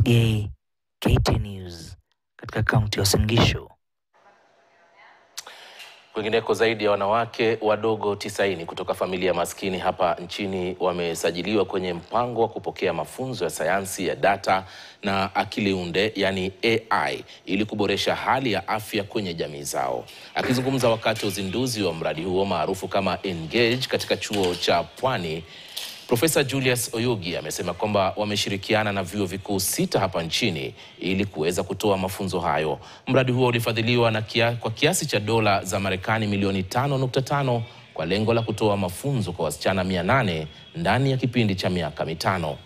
Kosgei, KT News katika kaunti ya Uasin Gishu. Kwingineko, zaidi ya wanawake wadogo tisaini kutoka familia maskini hapa nchini wamesajiliwa kwenye mpango wa kupokea mafunzo ya sayansi ya data na akili unde yani AI ili kuboresha hali ya afya kwenye jamii zao. Akizungumza wakati wa uzinduzi wa mradi huo maarufu kama Engage katika chuo cha Pwani, Profesa Julius Oyugi amesema kwamba wameshirikiana na vyuo vikuu sita hapa nchini ili kuweza kutoa mafunzo hayo. Mradi huo ulifadhiliwa na kia, kwa kiasi cha dola za Marekani milioni 5.5 kwa lengo la kutoa mafunzo kwa wasichana 800 ndani ya kipindi cha miaka mitano.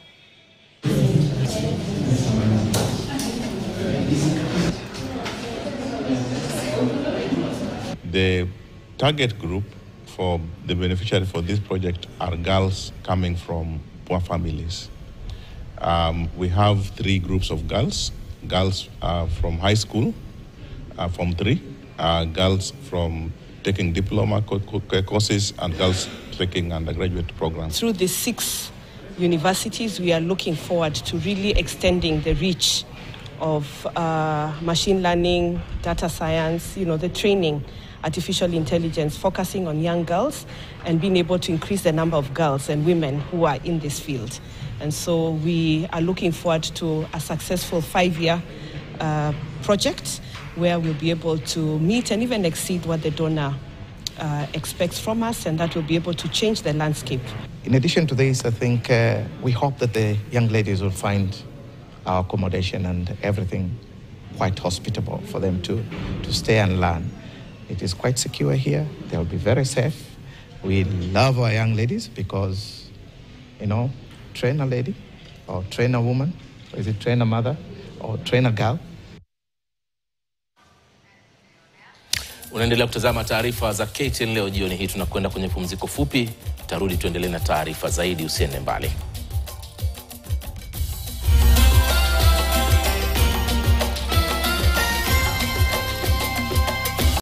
The target group for the beneficiary for this project are girls coming from poor families. Um, we have three groups of girls girls uh, from high school, uh, from three, uh, girls from taking diploma co- co- courses, and girls taking undergraduate programs. Through the six universities, we are looking forward to really extending the reach of uh, machine learning, data science, you know, the training, artificial intelligence, focusing on young girls and being able to increase the number of girls and women who are in this field. And so we are looking forward to a successful five-year uh, project where we'll be able to meet and even exceed what the donor uh, expects from us, and that will be able to change the landscape. In addition to this, I think uh, we hope that the young ladies will find our accommodation and everything quite hospitable for them to, to stay and learn. It is quite secure here. They'll be very safe. We love our young ladies because, you know, train a lady or train a woman, or is it train a mother or train a girl? Unaendelea kutazama taarifa za KTN leo jioni hii. Tunakwenda kwenye pumziko fupi, tarudi tuendelee na taarifa zaidi. Usiende mbali.